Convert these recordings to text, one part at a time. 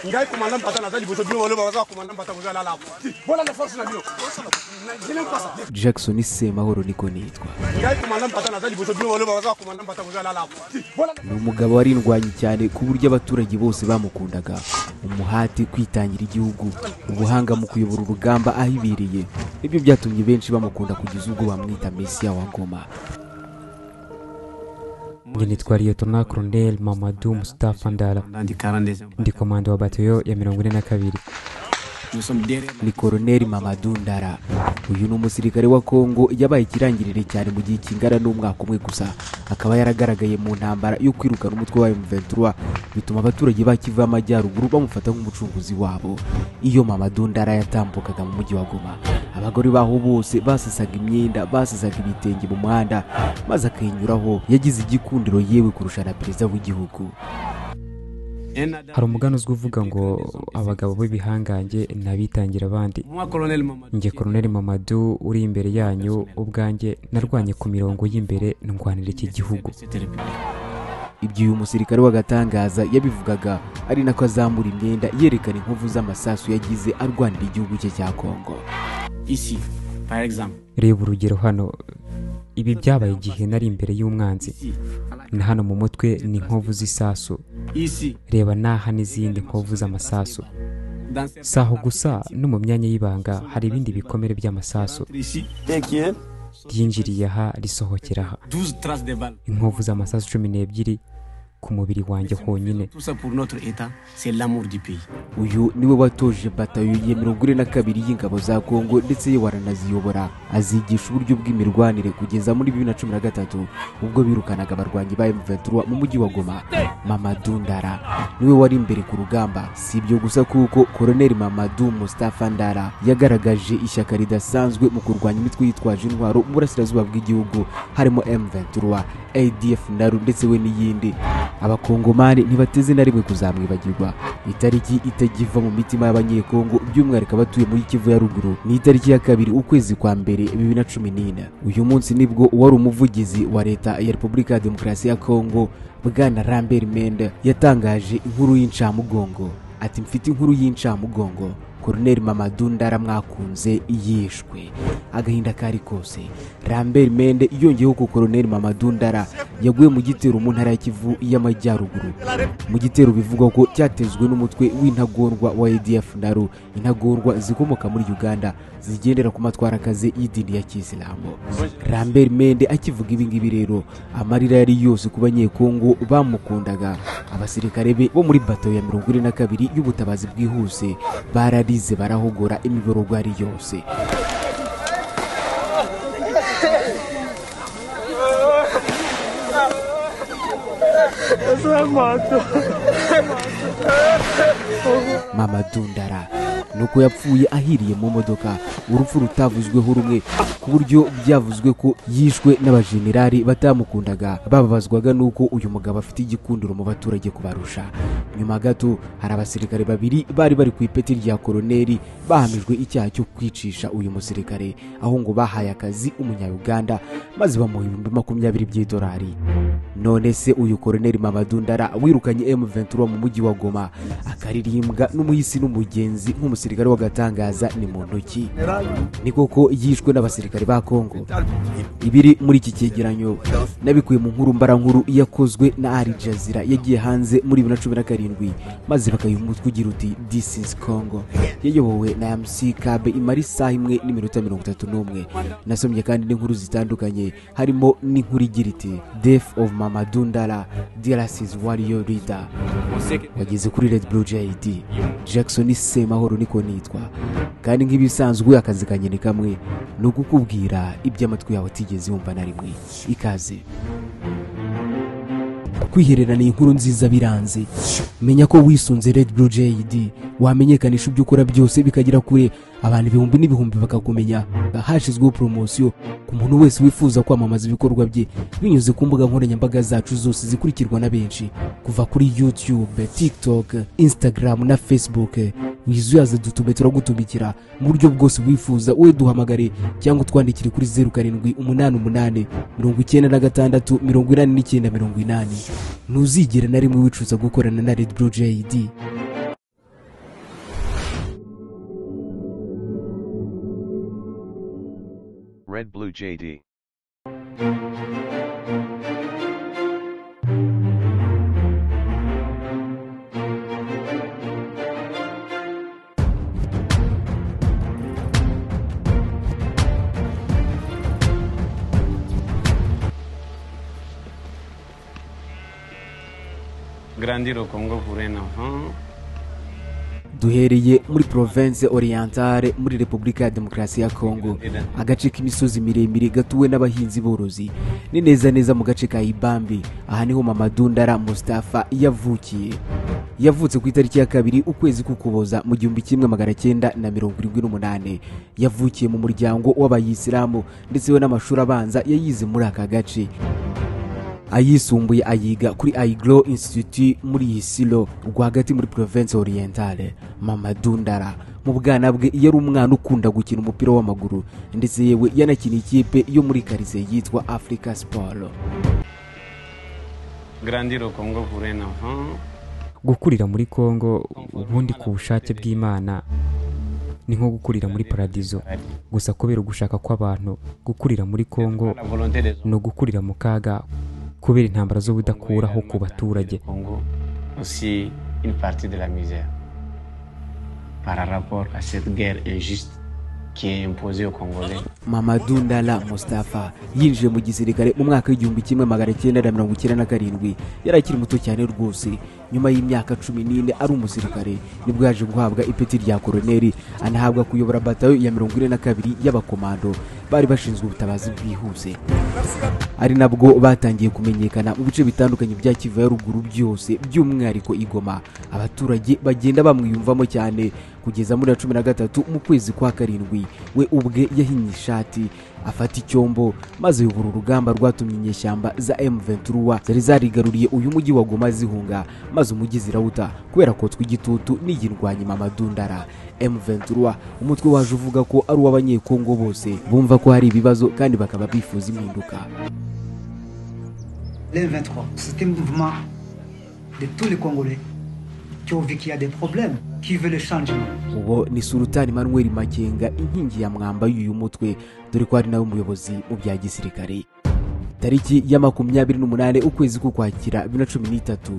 ngai commandant basa naza liboso bino baloba baza commandant basa koza lala bola na force na bino jelen pasa jackson semahoro niko nitwa ngai commandant basa naza liboso bino baloba baza commandant basa koza lala bola ni umugabo warindwanye cyane ku buryo abaturage bose bamukundaga umuhati kwitangira igihugu ubuhanga mu kuyobora urugamba ahibereye nibyo byatumye benshi bamukunda kugeza ubwo bamwita mesiya wa ngoma Njye nitwa Liyetona Colonel Mamadou Mustafa Ndala, Nandi Karandeze. ndi komanda wa batayo ya mirongo ine na kabiri. Nous sommes derrière ni koroneri mamadu ndara uyu ni umusirikare wa kongo yabaye ikirangirire cyane mu gihe kingana n'umwaka umwe gusa akaba yaragaragaye mu ntambara yo kwirukana umutwe wa M23 bituma abaturage bakiva amajyaruguru bamufata nk'umucunguzi wabo iyo mamadu ndara yatambukaga mu mujyi wa goma abagore baho bose basesaga imyenda basesaga ibitenge mu muhanda maze akinyuraho yagize igikundiro yewe kurusha na perezida w'igihugu un adam. Hari umugani uzwi uvuga ngo abagabo b'ibihangange ntabitangira abandi. Moi, colonel Mamadou. Njye Colonel Mamadou uri imbere yanyu, ubwanjye narwanye ku mirongo y'imbere ndwanira iki gihugu. Cette république. ibyo uyu musirikare w'agatangaza yabivugaga ari nako azamura imyenda yerekana inkovu z'amasasu yagize arwanira igihugu cye cya kongo Ici, par exemple. Reba urugero hano, ibi byabaye igihe nari imbere y'umwanzi. Ici. à la- Na hano mu mutwe ni inkovu z'isasu. Ici. Reba n'aha n'izindi nkovu z'amasasu. Dans ces- Si aho gusa no mu myanya y'ibanga hari ibindi bikomere by'amasasu Ici. ryinjiriye aha risohokera aha 12 traces de balles. inkovu z'amasasu cumi n'ebyiri ku mubiri wanjye honyine Tout ça pour notre État, c'est l'amour du pays. uyu niwe watoje batayo ya mirongo ine na kabiri y'ingabo za kongo ndetse ye waranaziyobora azigisha uburyo bw'imirwanire kugeza muri bibiri na cumi na gatatu ubwo birukanaga abarwanyi ba M23 mu mujyi wa goma mamadu ndara niwe wari imbere ku rugamba si ibyo gusa kuko koroneri mamadu mustafa ndara yagaragaje ishyaka ridasanzwe mu kurwanya imitwe yitwaje intwaro mu burasirazuba bw'igihugu harimo M23 ADF naru ndetse we n'iyindi abakongomani ntibateze na rimwe kuzamwibagirwa itariki itagiva mu mitima y'abanyekongo by'umwihariko abatuye muri kivu ya ruguru ni itariki ya kabiri ukwezi kwa mbere bibiri na cumi n'ine uyu munsi nibwo uwari umuvugizi wa leta ya repubulika ya demokarasi ya kongo bwana rambert mende yatangaje inkuru y'incamugongo ati mfite inkuru y'incamugongo koroneri mamadu ndara mwakunze yishwe agahinda kari kose rambert mende yongeyeho ko koroneri mamadu ndara yaguye mu gitero mu ntara ya kivu y'amajyaruguru mu gitero bivugwa ko cyatezwe n'umutwe w'intagondwa wa adf naru intagondwa zikomoka muri uganda zigendera ku matwarakazi y'idini ya kisilamu rambert mende akivuga ibi ngibi rero amarira yari yose ku banyekongo bamukundaga abasirikare be bo muri bato ya mirongo ine na kabiri y'ubutabazi bwihuse bararize barahogora imiborogo ari yose mama dundara nuko yapfuye ahiriye mu modoka urupfu rutavuzweho rumwe ku buryo byavuzwe ko yishwe n'abajenerali batamukundaga bababazwaga n'uko uyu mugabo afite igikundiro mu baturage kubarusha nyuma gato hari abasirikare babiri bari bari ku ipeti rya koroneri bahamijwe icyaha cyo kwicisha uyu musirikare aho ngo bahaye akazi umunyayuganda maze bamuha ibihumbi makumyabiri by'idolari none se uyu koroneri mamadundara wirukanye m23 mu mujyi wa goma akaririmbwa n'umuhisi n'umugenzi nk'umusirikare w'agatangaza ni muntu ki ni koko yishwe n'abasirikare ba kongo ibiri muri iki cyegeranyo nabikuye mu nkuru mbarankuru yakozwe na ari jazira yagiye hanze muri bibiri na cumi na karindwi maze bakayiha umutwe ugira uti this is congo yayobowe na mc kabe imara isaha imwe n'iminota mirongo itatu n'umwe nasomye kandi n'inkuru zitandukanye harimo n'inkuru igira iti death of mamadundara dialasis warrior leader wageze kuri red blue jid jackson semahoro niko nitwa kandi nk'ibisanzwe akazi kanyene kamwe ni ukukubwira ibyo amatwi yawe atigeze yumva na rimwe ikaze kwihererana iyi nkuru nziza biranze menya ko wisunze red blue jid wamenyekanisha ibyo ukora byose bikagera kure abantu ibihumbi n'ibihumbi bakakumenya hashyizweho poromosiyo ku muntu wese wifuza kwamamaza ibikorwa bye binyuze ku mbuga nkoranyambaga zacu zose zikurikirwa na benshi kuva kuri youtube tiktok instagram na facebook wizuyaze dutume turagutumikira mu buryo bwose wifuza wowe duhamagare cyangwa utwandikire kuri zeru karindwi umunani umunani mirongo icyenda na gatandatu mirongo inani n'icyenda mirongo inani ntuzigere na rimwe wicuza gukorana na red blue jid Red Blue JD. Grandir au Congo pour un enfant, duhereye muri province orientale muri repubulika ya demokarasi ya kongo agace k'imisozi miremire gatuwe n'abahinzi borozi ni neza neza mu gace ka ibambi aha niho mama dundara mustafa yavukiye yavutse ku itariki ya kabiri ukwezi k'ukuboza mu gihumbi kimwe magana cyenda na mirongo irindwi n'umunani yavukiye mu muryango w'abayisilamu ndetse we n'amashuri abanza yayize muri aka gace ayisumbuye ayiga kuri aigro institute muri isilo rwagati muri province orientale mama dundara mu bwana bwe yari umwana ukunda gukina umupira w'amaguru ndetse yewe yanakina ikipe yo muri karitsiye yitwa africa sport grandir au Congo pour un enfant, gukurira muri kongo ubundi ku bushake bw'imana ni nko gukurira muri paradizo gusa kubera ugushaka kw'abantu gukurira muri kongo la volonté des ni ugukurira mu kaga kubera intambara z'ubudakuraho ku baturage Au Congo, aussi une partie de la misère par rapport à cette guerre injuste qui est imposée aux Congolais. mama dundala mustafa yinjiye mu gisirikare mu mwaka w'igihumbi kimwe magana cyenda na mirongo icyenda na karindwi yari akiri muto cyane rwose nyuma y'imyaka cumi n'ine ari umusirikare nibwo yaje guhabwa ipeti rya koroneri anahabwa kuyobora batayo ya mirongo ine na kabiri y'abakomando bari bashinzwe ubutabazi bwihuse ari nabwo batangiye kumenyekana mu bice bitandukanye bya kivu ya ruguru byose by'umwihariko igoma abaturage bagenda bamwiyumvamo cyane kugeza muri ya cumi na gatatu mu kwezi kwa karindwi we ubwe yahinnye ishati afata icyombo maze ayobora urugamba rwatumye inyeshyamba za M23 zari zarigaruriye uyu mujyi wa Goma zihunga maze umujyi zirawuta kubera kotswa igitutu n'iyirwanyi mama Dundara M23 umutwe waje uvuga ko ari uw'abanyekongo bose bumva ko hari ibibazo kandi bakaba bifuza impinduka Les 23, c'était un mouvement de tous les Congolais qui ont vu qu'il y a des problèmes, qui veulent le changement. uwo ni sultani manuel makenga inkingi ya mwamba y'uyu mutwe dore ko ari nawe umuyobozi mu bya gisirikare tariki ya makumyabiri n'umunani ukwezi k'ukwakira bibiri na cumi n'itatu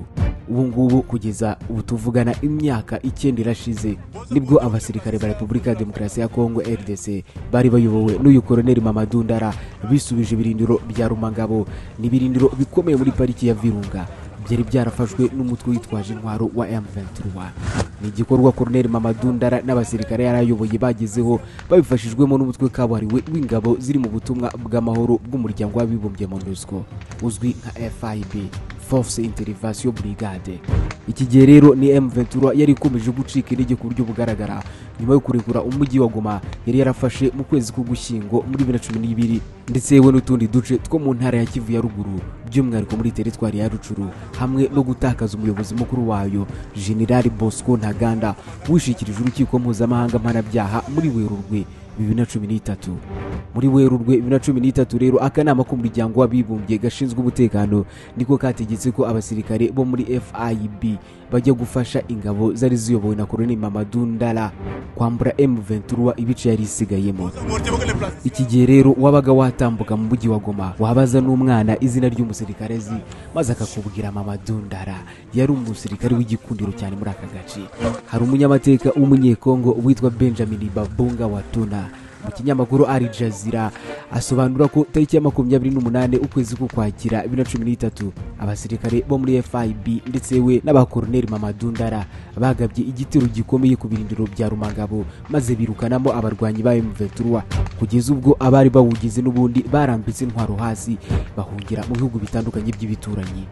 ubu ngubu kugeza ubu tuvugana imyaka icyenda irashize nibwo abasirikare ba repubulika ya demokarasi ya kongo rdc bari bayobowe n'uyu koroneri mama dundara bisubije ibirindiro bya rumangabo ni ibirindiro bikomeye muri pariki ya virunga byari byarafashwe n'umutwe witwaje intwaro wa M23 ni igikorwa Colonel Mamadundara n'abasirikare yari ayoboye bagezeho babifashijwemo n'umutwe kabuhariwe w'ingabo ziri mu butumwa bw'amahoro bw'umuryango w'abibumbye MONUSCO uzwi nka FIB Force Intervention Brigade iki gihe rero ni M23 yari ikomeje gucika intege ku buryo bugaragara nyuma yo kurekura umujyi wa Goma yari yarafashe mu kwezi k'ugushyingo muri 2012 ndetse yewe n'utundi duce two mu ntara ya Kivu ya ruguru by'umwihariko muri teritwari ya Rucuru hamwe no gutakaza umuyobozi mukuru wayo General Bosco Ntaganda wishikirije urukiko mpuzamahanga mpanabyaha muri Werurwe bibiri na cumi n'itatu muri werurwe bibiri na cumi n'itatu rero akanama k'umuryango w'abibumbye gashinzwe umutekano niko kategetse ko abasirikare bo muri fib bajya gufasha ingabo zari ziyobowe na koloni mamadundala kwambura m23 ibice yari isigayemo iki gihe rero wabaga watambuka mu mujyi wa goma wabaza n'umwana izina ry'umusirikare azi maze akakubwira mama dundara yari umusirikare w'igikundiro cyane muri aka gace hari umunyamateka w'umunyekongo witwa benjamin babunga watuna mu kinyamakuru ari jazira asobanura ko tariki ya makumyabiri n'umunani ukwezi k'ukwakira bibiri na cumi n'itatu abasirikare bo muri fib ndetse we n'abakoroneri mamadundara bagabye igitero gikomeye ku birindiro bya rumangabo maze birukanamo abarwanyi ba mventurwa kugeza ubwo abari bawugize n'ubundi barambitse intwaro hasi bahungira mu bihugu bitandukanye by'ibituranyi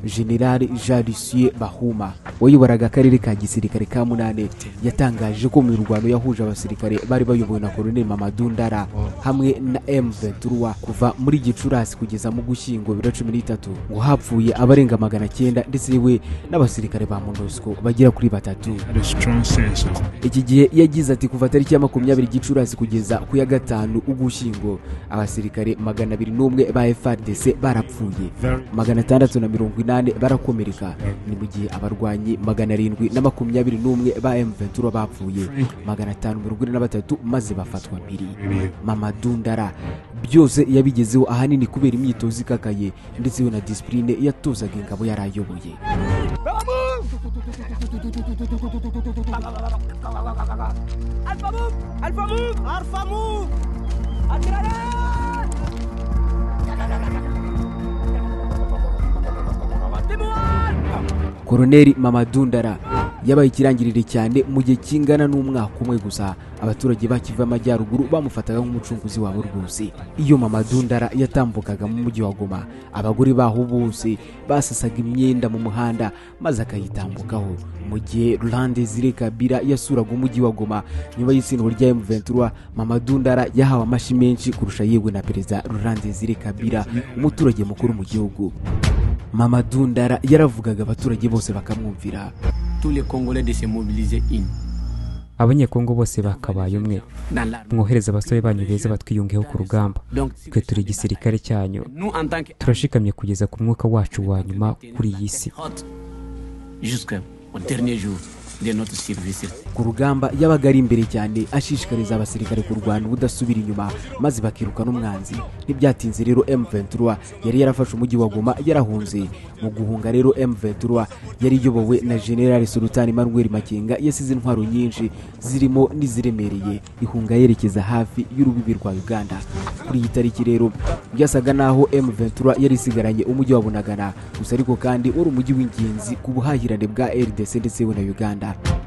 generali jean lucien bahuma wayoboraga akarere ka gisirikare ka munane yatangaje ko mu mirwano yahuje abasirikare bari bayobowe na koloneli mamadundara hamwe na m23 kuva muri gicurasi kugeza mu gushyingo bibiri na cumi n'itatu ngo hapfuye abarenga magana cyenda ndetse yewe n'abasirikare ba monusco bagera kuri batatu iki gihe yagize ati kuva tariki ya makumyabiri gicurasi kugeza ku ya gatanu ugushyingo abasirikare magana abiri n'umwe ba frdc barapfuye magana atandatu na mirongo inani umunani barakomereka ni mu gihe abarwanyi magana arindwi na makumyabiri n'umwe ba M23 bapfuye magana atanu mirongo ine na batatu maze bafatwa mpiri Mamadou Ndara byose yabigezeho ahanini kubera imyitozo ikakaye ndetse we na disipurine yatozaga ingabo yari ayoboye Alpha Move Alpha Move Alpha Move Attirare Timoan koroneri Mamadou Ndara yabaye ikirangirire cyane mu gihe kingana n'umwaka umwe gusa abaturage bakiva amajyaruguru bamufataga nk'umucunguzi wabo rwose iyo Mamadou Ndara yatambukaga mu mujyi wa Goma abagore baho bose basasaga imyenda mu muhanda maze akayitambukaho mu gihe Laurent Desire Kabila yasuraga umujyi wa Goma nyuma y'itsindwa rya M23 Mamadou Ndara yahawe amashyi menshi kurusha yewe na perezida Laurent Desire Kabila umuturage mukuru mu gihugu Mamadou Ndara yaravugaga abaturage bose bakamwumvira tous les Congolais de se mobiliser une. abanyekongo bose bakabaye umwe Dans l'armée. mwohereze abasore banyu beza batwiyungeho ku rugamba twe turi igisirikare cyanyu Nous, en tant que turashikamye kugeza ku mwuka wacu wa nyuma kuri iyi si jusqu'au dernier jour de notre service. ku rugamba yabaga ari imbere cyane ashishikariza abasirikare kurwana ubudasubira inyuma maze bakiruka n'umwanzi ntibyatinze rero M23 yari yarafashe umujyi wa Goma yarahunze mu guhunga rero M23 yari iyobowe na General Sultan Emmanuel Makenga yasize intwaro nyinshi zirimo n'iziremereye ihunga yerekeza hafi y'urubibi rwa Uganda kuri iyi tariki rero byasaga naho M23 yari isigaranye umujyi wa Bunagana gusa ariko kandi wari umujyi w'ingenzi ku buhahirane bwa RDC ndetse na Uganda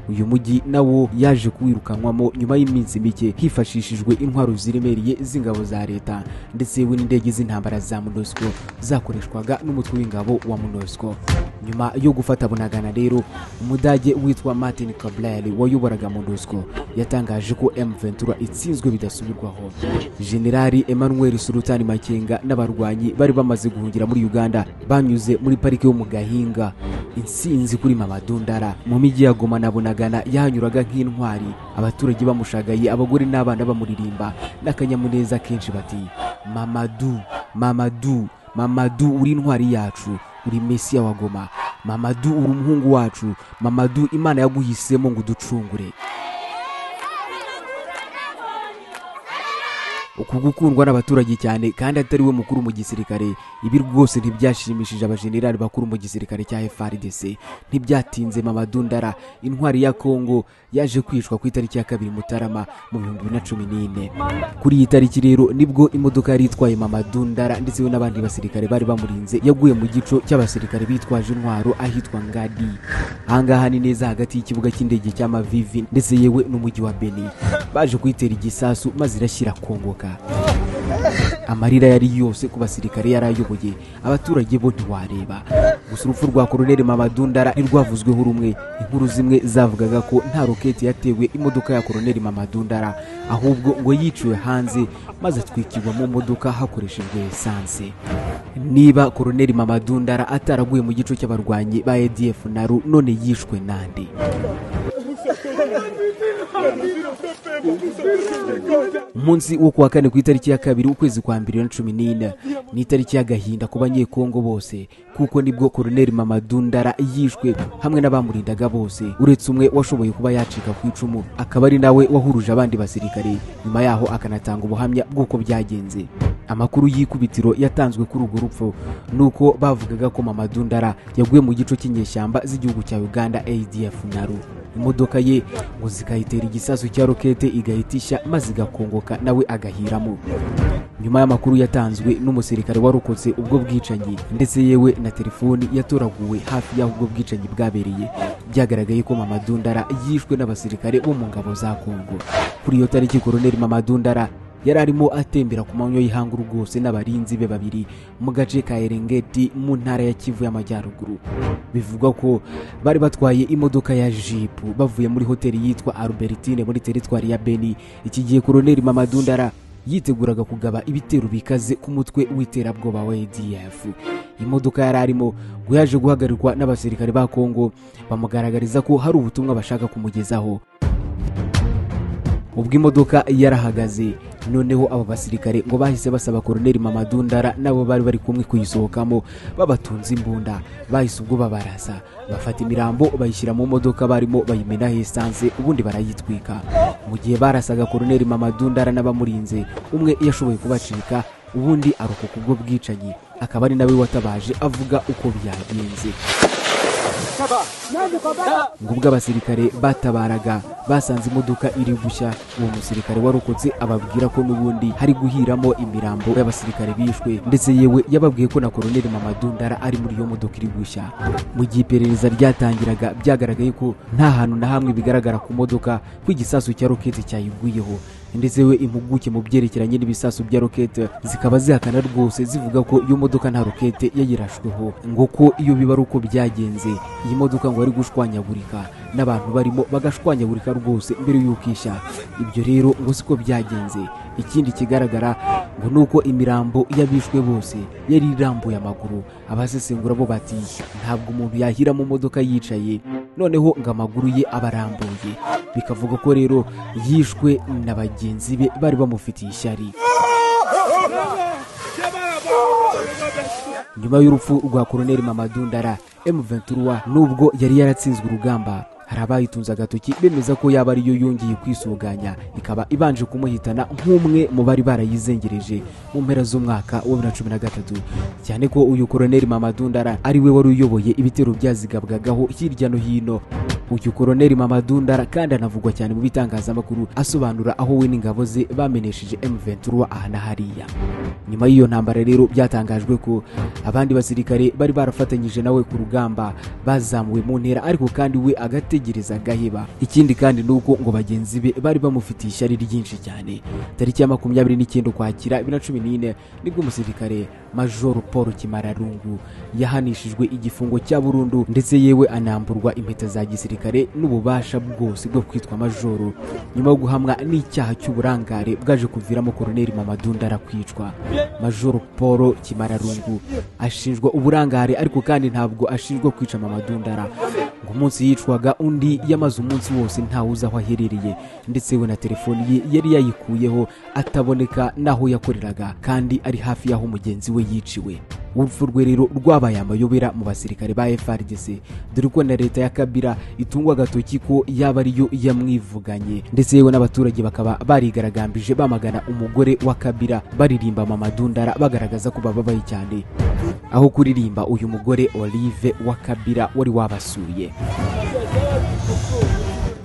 uyu mujyi nawo yaje kuwirukanwamo nyuma y'iminsi mike hifashishijwe intwaro ziremereye z'ingabo za leta ndetse yewe n'indege z'intambara za MONUSCO zakoreshwaga n'umutwe w'ingabo wa MONUSCO nyuma yo gufata bunagana rero umudage witwa Martin Kabler wayoboraga MONUSCO yatangaje ko M23 itsinzwe bidasubirwaho Generali Emmanuel Sultan Makenga n'abarwanyi bari bamaze guhungira muri Uganda banyuze muri parike yo mu Gahinga intsinzi kuri Mamadou Ndara mu mijyi ya Goma na Bunagana yahanyuraga nk'intwari abaturage bamushagaye abagore n'abana bamuririmba n'akanyamuneza kenshi bati Mamadou Mamadou Mamadou uri intwari yacu uri Mesiya wa Goma Mamadou uri umuhungu wacu Mamadou Imana yaguhisemo ngo uducungure uku gukundwa n'abaturage cyane kandi atari we mukuru mu gisirikare ibi rwose ntibyashimishije abajenerali bakuru mu gisirikare cya FRDC ntibyatinze Mamadou Ndara intwari ya Kongo yaje kwicwa ku itariki ya kabiri Mutarama mu bihumbi bibiri na cumi n'ine kuri iyi tariki rero nibwo imodoka yari itwaye Mamadou Ndara ndetse we n'abandi basirikare bari bamurinze yaguye mu gico cy'abasirikare bitwaje intwaro ahitwa Ngadi ahangaha ni neza hagati y'ikibuga cy'indege cya Mavivi ndetse yewe n'umujyi wa Beni baje kuyitera igisasu maze irashyira kongoka amarira yari yose ku basirikare yari ayoboye abaturage bo ntiwareba gusa urupfu rwa koroneli Mamadou Ndara ntirwavuzweho rumwe inkuru zimwe zavugaga ko nta roketi yatewe imodoka ya koroneli Mamadou Ndara ahubwo ngo yiciwe hanze maze atwikirwa mu modoka hakoreshejwe esanse niba koroneli Mamadou Ndara ataraguye mu gico cy'abarwanyi ba ADF naru none yishwe nande umunsi wo kuwa kane ku itariki ya kabiri ukwezi kwa mbere na cumi n'ine ni itariki y'agahinda ku banyekongo bose kuko nibwo koroneli Mamadou Ndara yishwe hamwe n'abamurindaga bose uretse umwe washoboye kuba yacika ku icumu akaba ari nawe wahuruje abandi basirikare nyuma yaho akanatanga ubuhamya bw'uko byagenze amakuru y'ikubitiro yatanzwe kuri urwo rupfu nuko bavugaga ko Mamadou Ndara yaguye mu gico cy'inyeshyamba z'igihugu cya Uganda ADF naru imodoka ye ngo zikayitera igisasu cya rokete igahitisha maze igakongoka nawe agahiramo nyuma y'amakuru yatanzwe n'umusirikare warokotse ubwo bwicanyi ndetse yewe na telefoni yatoraguwe hafi y'aho ubwo bwicanyi bwabereye byagaragaye ko Mamadou Ndara yishwe n'abasirikare bo mu ngabo za Kongo kuri iyo tariki koroneli Mamadou Ndara yari arimo atembera ku manywa y'ihanguru rwose n'abarinzi be babiri mu gace ka Erengeti mu ntara ya Kivu y'Amajyaruguru bivugwa ko bari batwaye imodoka ya jipu bavuye muri hoteli yitwa Albertine muri teritwari ya Beni iki gihe koroneli Mamadou Ndara yiteguraga kugaba ibitero bikaze ku mutwe w'iterabwoba wa ADF imodoka yari arimo ngo yaje guhagarikwa n'abasirikare ba Kongo bamugaragariza ko hari ubutumwa bashaka kumugezaho ubwo imodoka yarahagaze noneho aba basirikare ngo bahise basaba koroneri Mamadou Ndara nabo bari bari kumwe kuyisohokamo babatunze imbunda bahise ubwo babaraza bafata imirambo bayishyira mu modoka barimo bayimenaho esanse ubundi barayitwika mu gihe barasaga koroneri Mamadou Ndara n'abamurinze umwe yashoboye kubacika ubundi arokoka ubwo bwicanyi akaba ari nawe watabaje avuga uko byagenze ngo ubwo abasirikare batabaraga basanze imodoka iri gushya uwo musirikare warokotse ababwira ko n'ubundi hari guhiramo imirambo y'abasirikare bishwe ndetse yewe yababwiye ko na koroneri Mamadou Ndara ari muri iyo modoka iri gushya mu gihe iperereza ryatangiraga byagaragaye ko nta hantu na hamwe bigaragara ku modoka ko igisasu cya roketi cyayiguyeho ndetse we impuguke mu byerekeranye n'ibisasu bya rokete zikaba zihakana rwose zivuga ko iyo modoka nta rokete yayirashweho ngo ko iyo biba ari uko byagenze iyi modoka ngo yari gushwanyagurika n'abantu barimo bagashwanyagurika rwose mbere y'uko ishya ibyo rero ngo siko byagenze ikindi kigaragara ngo ni uko imirambo y'abishwe bose yari irambuye amaguru abasesengura bo bati ntabwo umuntu yahira mu modoka yicaye noneho ngo amaguru ye aba arambuye bikavuga ko rero yishwe na bagenzi be bari bamufitiye ishyari nyuma y'urupfu rwa koroneri Mamadou Ndara M23 nubwo yari yaratsinzwe urugamba hari abayitunze agatoki bemeza ko yaba ariyo yongeye kwisuganya ikaba ibanje kumuhitana nk'umwe mu bari barayizengereje mu mpera z'umwaka wa 2013 cyane ko uyu koroneri Mamadou Ndara ari we wari uyoboye ibitero byazigabwagaho hirya no hino uyu koroneri Mamadou Ndara kandi anavugwa cyane mu bitangazamakuru asobanura aho we n'ingabo ze bamenesheje M23 aha na hariya nyuma y'iyo ntambara rero byatangajwe ko abandi basirikare bari barafatanyije nawe ku rugamba bazamuwe mu ntera ariko kandi we agategereza agaheba ikindi kandi ni uko ngo bagenzi be bari bamufitiye ishyari ryinshi cyane tariki ya makumyabiri n'icyenda ukwakira bibiri na cumi n'ine nibwo umusirikare majoro paul kimararungu yahanishijwe igifungo cya burundu ndetse yewe anamburwa impeta za gisirikare n'ububasha bwose bwo kwitwa majoro nyuma yo guhamwa n'icyaha cy'uburangare bwaje kuviramo koroneri Mamadou Ndara kwicwa majoro paul kimararungu ashinjwa uburangare ariko kandi ntabwo ashinjwa kwica Mamadou Ndara ngo umunsi yicwaga undi yamaze umunsi wose ntawe uzi aho aherereye ndetse we na telefoni ye yari yayikuyeho ataboneka n'aho yakoreraga kandi ari hafi y'aho mugenzi we yiciwe urupfu rwe rero rwabaye amayobera mu basirikare ba FRDC dore ko na leta ya Kabila itungwa agatoki ko yaba ariyo yamwivuganye ndetse yewe n'abaturage bakaba barigaragambije bamagana umugore wa Kabila baririmba Mamadou Ndara bagaragaza ko bababaye cyane aho kuririmba uyu mugore Olive wa Kabila wari wabasuye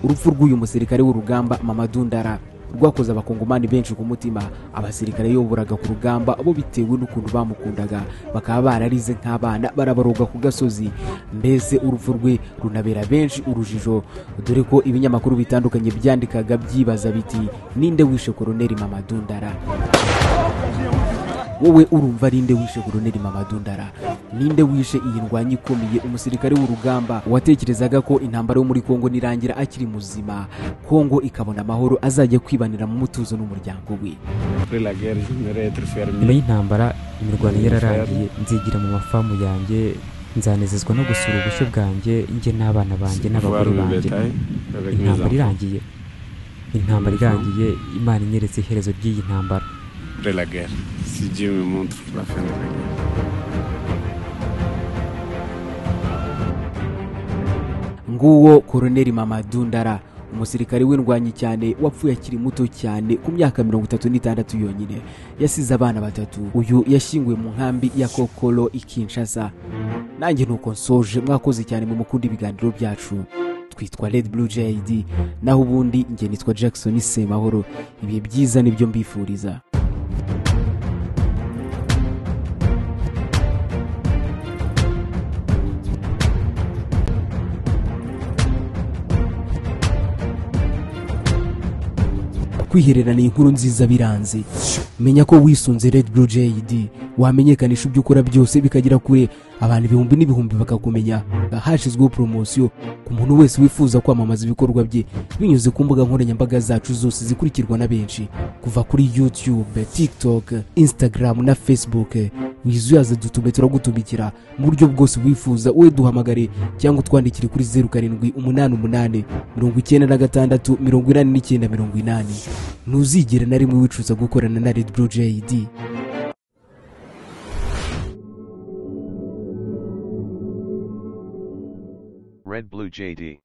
urupfu rw'uyu musirikare w'urugamba Mamadou Ndara rwakoze abakongomani benshi ku mutima abasirikare yoburaga ku rugamba bo bitewe n'ukuntu bamukundaga bakaba bararize nk'abana barabaroga ku gasozi mbese urupfu rwe runabera benshi urujijo dore ko ibinyamakuru bitandukanye byandikaga byibaza biti ninde wishe koroneri Mamadou Ndara wowe urumva ninde wishe koroneri Mamadou Ndara ninde wishe iyi ndwanyi ikomeye umusirikare w'urugamba watekerezaga ko intambara yo muri Kongo nirangira akiri muzima Kongo ikabona amahoro azajya kwibanira mu mutuzo n'umuryango we Après la guerre, j'aimerais être fermier. nyuma y'intambara imirwano yararangiye nzigira mu mafamu yanjye nzanezezwa no gusura ubushyo bwanjye njye n'abana banjye Voir n'abagore le banjye bétail avec mes intambara enfants. irangiye intambara irangiye imana inyeretse iherezo ry'iyi ntambara Après la guerre, si Dieu me montre la fin de la guerre. nguwo koroneri Mamadou Ndara umusirikare w'indwanyi cyane wapfuye akiri muto cyane ku myaka mirongo itatu n'itandatu yonyine yasize abana batatu uyu yashyinguwe mu nkambi ya kokoro i kinshasa nanjye nuko nsoje mwakoze cyane mu mukunda ibiganiro byacu twitwa red blue jid naho ubundi njye nitwa jackson semahoro ibihe byiza nibyo mbifuriza kwihererana inkuru nziza biranze menya ko wisunze red blue jid wamenyekanisha ibyo ukora byose bikagera kure abantu ibihumbi n'ibihumbi bakakumenya hashyizweho poromosiyo ku muntu wese wifuza kwamamaza ibikorwa bye binyuze ku mbuga nkoranyambaga zacu zose zikurikirwa na benshi kuva kuri youtube tiktok instagram na facebook wizuyaze dutume turagutumikira mu buryo bwose wifuza wowe duhamagare cyangwa utwandikire kuri zeru karindwi umunani umunani mirongo icyenda na gatandatu mirongo inani n'icyenda mirongo inani ntuzigere na rimwe wicuza gukorana na Red Blue JD Red Blue JD.